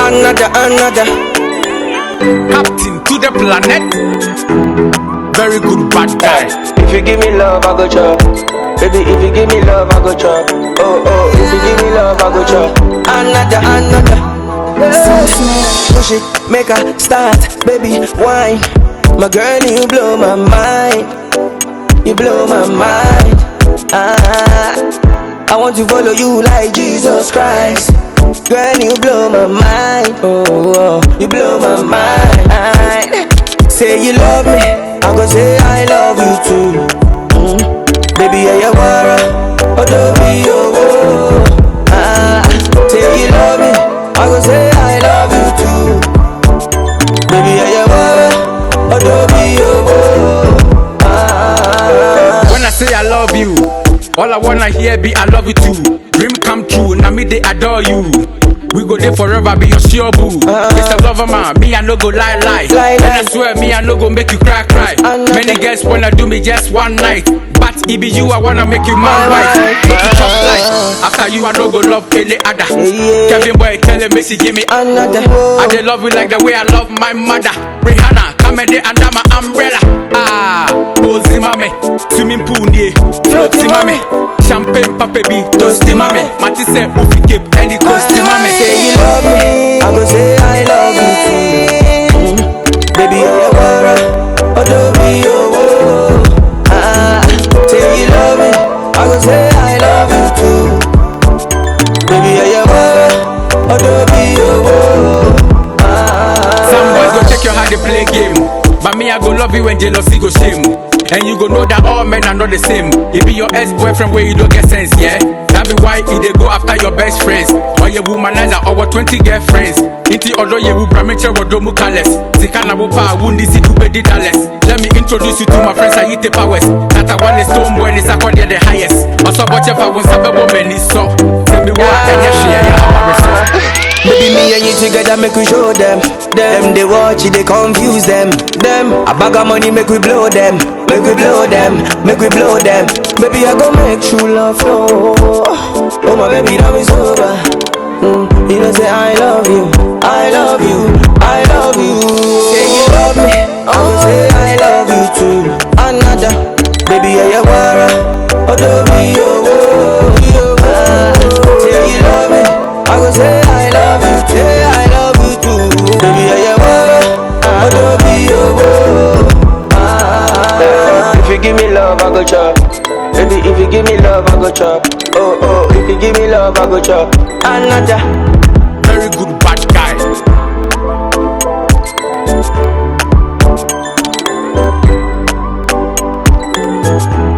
Another, another. Captain to the planet. Very good bad guy. If you give me love, I go chop. Baby, if you give me love, I go chop. Oh, oh, if you give me love, I go chop. Another, another. Push it, make a start, baby, wine. My girl, you blow my mind. You blow my mind. Ah, I want to follow you like Jesus Christ. Girl, you blow my mind. Oh, oh, you blow my mind. Say you love me, I go say I love you too. Mm. Baby, yeah, you wara, oh, don't be oh, oh. Ah, say you love me, I go say I love you too. Baby, yeah, you wara, oh, don't be oh, oh. Ah, When I say I love you, all I wanna hear be I love you too. Dream come true, now me they adore you. We go there forever, be your sure boo. Mr. Lover man, me I no go lie lie. Lie, and lie. I swear me I no go make you cry cry. I know Many that. girls wanna do me just one night, but it be you I wanna make you My man right. wife. Make you chop life. After you I no go love any other. Yeah. Kevin boy tell him Messi give me. another. I dey love you like the way I love my mother. Rihanna, come and under my umbrella. Ah, Bozi mame, swimming pool nie, floaty mame, champagne papa bi, toasty mame. Mati say ufi cape, any coasty mame. Say you love me, I go say I love you too. Mm. Baby, you're a wara, oh don't be oh, oh. Ah, say you love me, I go say I love you too. Baby, you're a wara, oh don't be oh, oh. Ah, Some boys go check your how they play game, but me I go love you when jealousy go shame. And you go know that all men are not the same. It be your ex-boyfriend where you don't get sense, yeah. That be why he they go after your best friends. Or your womanizer or what 20 girlfriends. Inti odo ye wu bramiche wodomu kales. Zikana wupa wundi si dube di dalles. Let me introduce you to my friends Ayite Powers. That a one is stone boy is a the highest. Also watch if I want sabe woman is so. Tell me what and yeah share ya how I resort. Baby, me and you together make we show them. Them they watch it, they confuse them. Them a bag of money make we blow them. Make we blow them, make we blow them. Baby, I go make true love flow. Oh my baby, now it's over. Mm, you know say I love you, I love you, I love you. Say you love me, I go say I love you too. Another, baby, yeah, you wara. Oh, don't be oh, oh, oh. Ah, Say you love me, I go say I love you, say I love you too. Baby, yeah, you wara. Oh, don't be oh, oh. Ah, If you give me love, I go chop. Baby, if you give me love, I go chop. Oh, oh, if you give me love, I go chop. Another. Very good bad guy.